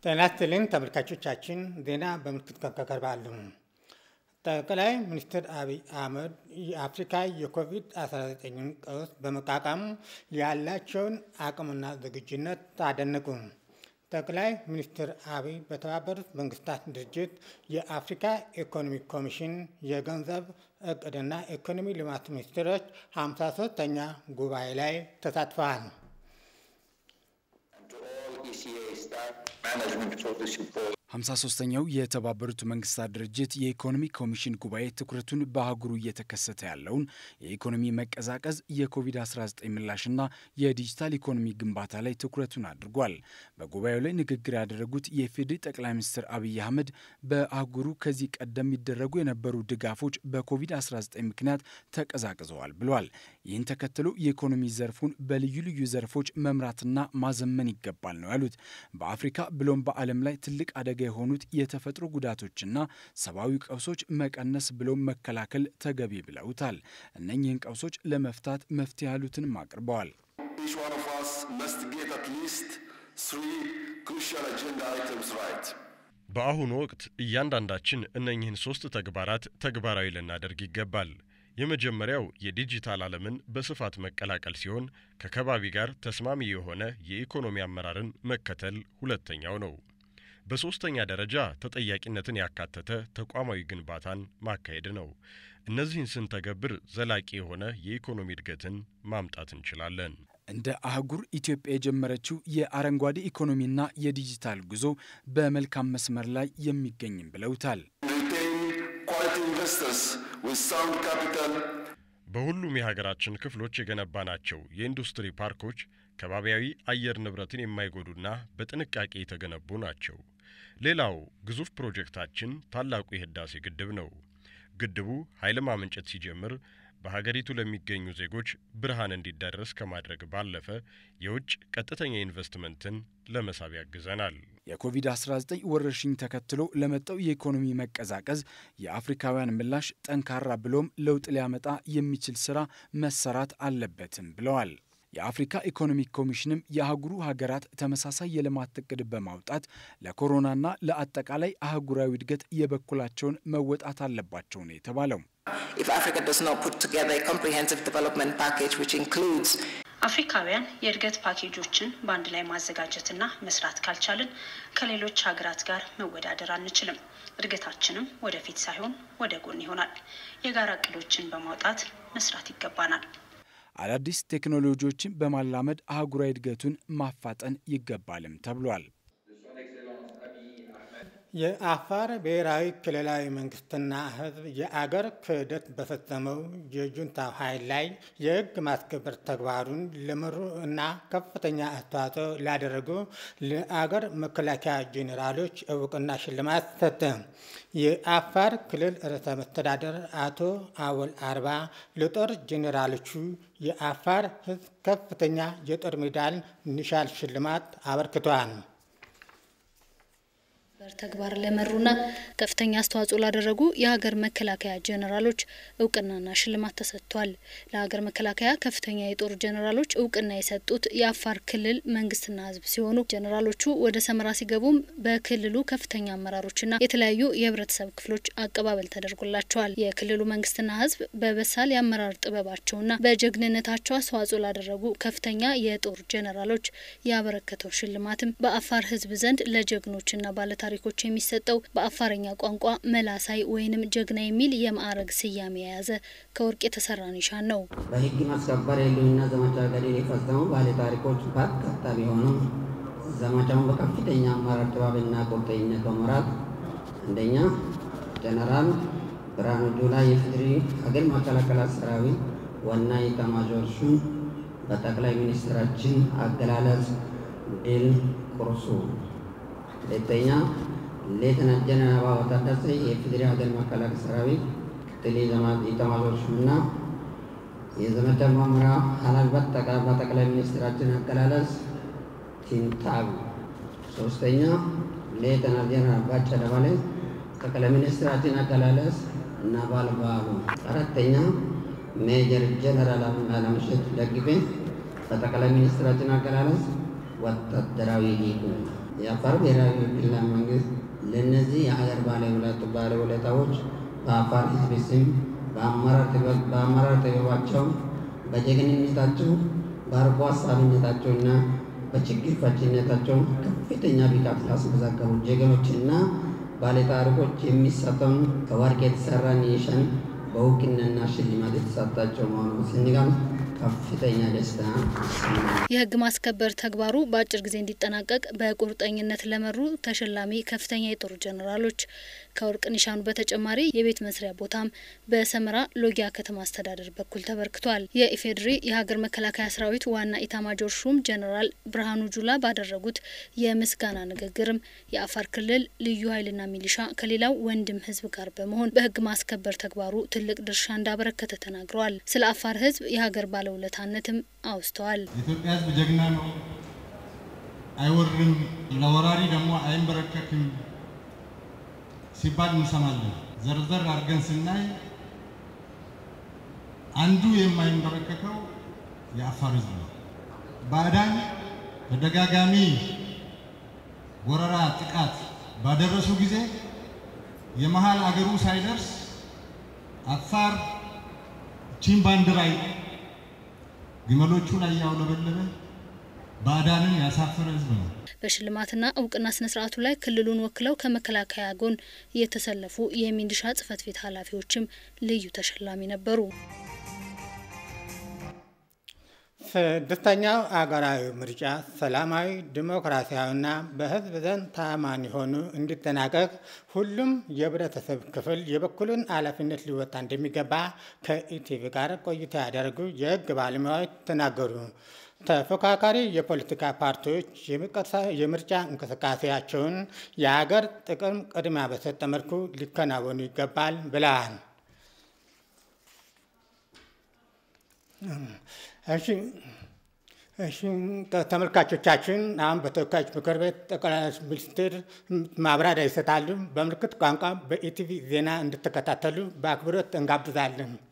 ጤና ይስጥልኝ ተመልካቾቻችን፣ ዜና በምልክት ቀርባሉ። ጠቅላይ ሚኒስትር አብይ አህመድ የአፍሪካ የኮቪድ-19 ቀውስ በመቋቋም ያላቸውን አቅምና ዝግጁነት አደነቁ። ጠቅላይ ሚኒስትር አብይ በተባበሩት መንግስታት ድርጅት የአፍሪካ ኢኮኖሚ ኮሚሽን የገንዘብ እቅድና ኢኮኖሚ ልማት ሚኒስትሮች 53ኛ ጉባኤ ላይ ተሳትፈዋል። ሀምሳ ሶስተኛው የተባበሩት መንግስታት ድርጅት የኢኮኖሚ ኮሚሽን ጉባኤ ትኩረቱን በአህጉሩ እየተከሰተ ያለውን የኢኮኖሚ መቀዛቀዝ፣ የኮቪድ-19 ምላሽና የዲጂታል ኢኮኖሚ ግንባታ ላይ ትኩረቱን አድርጓል። በጉባኤው ላይ ንግግር ያደረጉት የኢፌዴሪ ጠቅላይ ሚኒስትር አብይ አህመድ በአህጉሩ ከዚህ ቀደም የሚደረጉ የነበሩ ድጋፎች በኮቪድ-19 ምክንያት ተቀዛቅዘዋል ብለዋል። ይህን ተከትሎ የኢኮኖሚ ዘርፉን በልዩ ልዩ ዘርፎች መምራትና ማዘመን ይገባል ነው ያሉት። በአፍሪካ ብሎም በዓለም ላይ ትልቅ አደጋ የሆኑት የተፈጥሮ ጉዳቶችና ሰብአዊ ቀውሶች መቀነስ ብሎም መከላከል ተገቢ ብለውታል። እነኚህን ቀውሶች ለመፍታት መፍትሄ ያሉትንም አቅርበዋል። በአሁኑ ወቅት እያንዳንዳችን እነኚህን ሶስት ተግባራት ተግባራዊ ልናደርግ ይገባል። የመጀመሪያው የዲጂታል ዓለምን በስፋት መቀላቀል ሲሆን ከከባቢ ጋር ተስማሚ የሆነ የኢኮኖሚ አመራርን መከተል ሁለተኛው ነው። በሦስተኛ ደረጃ ተጠያቂነትን ያካተተ ተቋማዊ ግንባታን ማካሄድ ነው። እነዚህን ስንተገብር ዘላቂ የሆነ የኢኮኖሚ እድገትን ማምጣት እንችላለን። እንደ አህጉር ኢትዮጵያ የጀመረችው የአረንጓዴ ኢኮኖሚና የዲጂታል ጉዞ በመልካም መስመር ላይ የሚገኝም ብለውታል። በሁሉም የሀገራችን ክፍሎች የገነባናቸው የኢንዱስትሪ ፓርኮች ከባቢያዊ አየር ንብረትን የማይጎዱና በጥንቃቄ የተገነቡ ናቸው። ሌላው ግዙፍ ፕሮጀክታችን ታላቁ የህዳሴ ግድብ ነው። ግድቡ ኃይል ማመንጨት ሲጀምር በሀገሪቱ ለሚገኙ ዜጎች ብርሃን እንዲዳረስ ከማድረግ ባለፈ የውጭ ቀጥተኛ ኢንቨስትመንትን ለመሳብ ያግዘናል። የኮቪድ-19 ወረርሽኝ ተከትሎ ለመጣው የኢኮኖሚ መቀዛቀዝ የአፍሪካውያን ምላሽ ጠንካራ ብሎም ለውጥ ሊያመጣ የሚችል ስራ መሰራት አለበትም ብለዋል። የአፍሪካ ኢኮኖሚክ ኮሚሽንም የአህጉሩ ሀገራት ተመሳሳይ የልማት እቅድ በማውጣት ለኮሮናና ለአጠቃላይ አህጉራዊ እድገት የበኩላቸውን መወጣት አለባቸው ነው የተባለው። አፍሪካውያን የእድገት ፓኬጆችን በአንድ ላይ ማዘጋጀትና መስራት ካልቻልን ከሌሎች ሀገራት ጋር መወዳደር አንችልም። እድገታችንም ወደፊት ሳይሆን ወደ ጎን ይሆናል። የጋራ እቅዶችን በማውጣት መስራት ይገባናል። አዳዲስ ቴክኖሎጂዎችን በማላመድ አህጉራዊ እድገቱን ማፋጠን ይገባልም ተብሏል። የአፋር ብሔራዊ ክልላዊ መንግስትና ሕዝብ የአገር ክህደት በፈጸመው የጁንታው ኃይል ላይ የሕግ ማስከበር ተግባሩን ለመሩ እና ከፍተኛ አስተዋጽኦ ላደረጉ ለአገር መከላከያ ጄኔራሎች እውቅና ሽልማት ሰጠ። የአፋር ክልል ርዕሰ መስተዳደር አቶ አወል አርባ ለጦር ጄኔራሎቹ የአፋር ሕዝብ ከፍተኛ የጦር ሜዳል ኒሻል ሽልማት አበርክተዋል። ተግባር ለመሩና ከፍተኛ አስተዋጽኦ ላደረጉ የሀገር መከላከያ ጀኔራሎች እውቅናና ሽልማት ተሰጥቷል። ለሀገር መከላከያ ከፍተኛ የጦር ጀኔራሎች እውቅና የሰጡት የአፋር ክልል መንግስትና ህዝብ ሲሆኑ ጀኔራሎቹ ወደ ሰመራ ሲገቡም በክልሉ ከፍተኛ አመራሮችና የተለያዩ የህብረተሰብ ክፍሎች አቀባበል ተደርጎላቸዋል። የክልሉ መንግስትና ህዝብ በበሳል የአመራር ጥበባቸውና በጀግንነታቸው አስተዋጽኦ ላደረጉ ከፍተኛ የጦር ጀኔራሎች ያበረከተው ሽልማትም በአፋር ህዝብ ዘንድ ለጀግኖችና ባለታ ታሪኮች የሚሰጠው በአፋረኛ ቋንቋ መላሳይ ወይንም ጀግና የሚል የማዕረግ ስያሜ የያዘ ከወርቅ የተሰራ ኒሻን ነው። በህግ ማስከበር የህልውና ዘመቻ ገድል የፈጸሙ ባለ ታሪኮች በርካታ ቢሆኑም ዘመቻውን በከፍተኛ አመራር ጥበብና ቁርጠኝነት በመራት አንደኛ ጀነራል ብርሃኑ ጁላ የፌዴሪ ሀገር መከላከያ ሰራዊት ዋና ኢታማዦር ሹም በጠቅላይ ሚኒስትራችን አገላለጽ ድል ቁርሱ ሁለተኛ ሌተናንት ጀነራል አበባው ታደሰ የፌዴራል ሀገር መከላከያ ሰራዊት ምክትል ኢታማዦር ሹምና የዘመቻ መምሪያ ኃላፊ በጠቅላይ ሚኒስትራችን አገላለጽ ቲንታብ። ሶስተኛ ሌተናንት ጀነራል ባጫ ደበሌ ጠቅላይ ሚኒስትራችን አገላለጽ ነበልባሉ። አራተኛ ሜጀር ጀነራል አለምሸት ደግፌ በጠቅላይ ሚኒስትራችን አገላለጽ ወታደራዊ ሊቁ የአፋር ብሔራዊ ክልላዊ መንግስት ለእነዚህ የአገር ባለውለታዎች በአፋር ሕዝብ ስም በአመራር ጥበባቸው፣ በጀግንነታቸው፣ በአርቆ ሀሳቢነታቸውና በችግር ፈቺነታቸው ከፍተኛ ብቃት ላስመዘገቡ ጀግኖችና ባለታሪኮች የሚሰጠውን ከወርቅ የተሰራ ኒሻን በእውቅናና ሽልማት የተሰጣቸው መሆኑን ስንገልጽ ከፍተኛ ደስታ ይሰማል። የህግ ማስከበር ተግባሩ በአጭር ጊዜ እንዲጠናቀቅ በቁርጠኝነት ለመሩ ተሸላሚ ከፍተኛ የጦር ጀኔራሎች ከወርቅ ኒሻኑ በተጨማሪ የቤት መስሪያ ቦታም በሰመራ ሎጊያ ከተማ አስተዳደር በኩል ተበርክቷል። የኢፌዴሪ የሀገር መከላከያ ሰራዊት ዋና ኢታማጆር ሹም ጀኔራል ብርሃኑ ጁላ ባደረጉት የምስጋና ንግግርም የአፋር ክልል ልዩ ኃይልና ሚሊሻ ከሌላው ወንድም ህዝብ ጋር በመሆን በህግ ማስከበር ተግባሩ ትልቅ ድርሻ እንዳበረከተ ተናግረዋል። ስለ አፋር ህዝብ የሀገር ባለውለታነትም አውስተዋል። የኢትዮጵያ ህዝብ ጀግና ነው፣ አይወርም፣ ለወራሪ ደግሞ አይንበረከክም ሲባል እንሰማለን። ዘርዘር አድርገን ስናይ አንዱ የማይንበረከከው የአፋር ህዝብ ነው። ባዕዳን ተደጋጋሚ ወረራ፣ ጥቃት ባደረሱ ጊዜ የመሀል አገሩ ሳይደርስ አፋር ቺን ባንዲራ ግመሎቹን እያውለበለበ ባዕዳንን ያሳፈረ ህዝብ ነው። በሽልማትና እውቅና ስነ ስርዓቱ ላይ ክልሉን ወክለው ከመከላከያ ጎን የተሰለፉ የሚሊሻ ጽህፈት ቤት ኃላፊዎችም ልዩ ተሸላሚ ነበሩ። ስድስተኛው አገራዊ ምርጫ ሰላማዊ፣ ዲሞክራሲያዊና በህዝብ ዘንድ ታማኝ ሆኑ እንዲጠናቀቅ ሁሉም የህብረተሰብ ክፍል የበኩሉን ኃላፊነት ሊወጣ እንደሚገባ ከኢቲቪ ጋር ቆይታ ያደረጉ የህግ ባለሙያዎች ተናገሩ። ተፎካካሪ የፖለቲካ ፓርቲዎች የምርጫ እንቅስቃሴያቸውን የሀገር ጥቅም ቅድሚያ በሰጠ መልኩ ሊከናወኑ ይገባል ብለዋል። እሺ እሺ ተመልካቾቻችን አሁን በተወካዮች ምክር ቤት ጠቅላይ ሚኒስትር ማብራሪያ ይሰጣሉ። በምልክት ቋንቋ በኢቲቪ ዜና እንድትከታተሉ በአክብሮት እንጋብዛለን።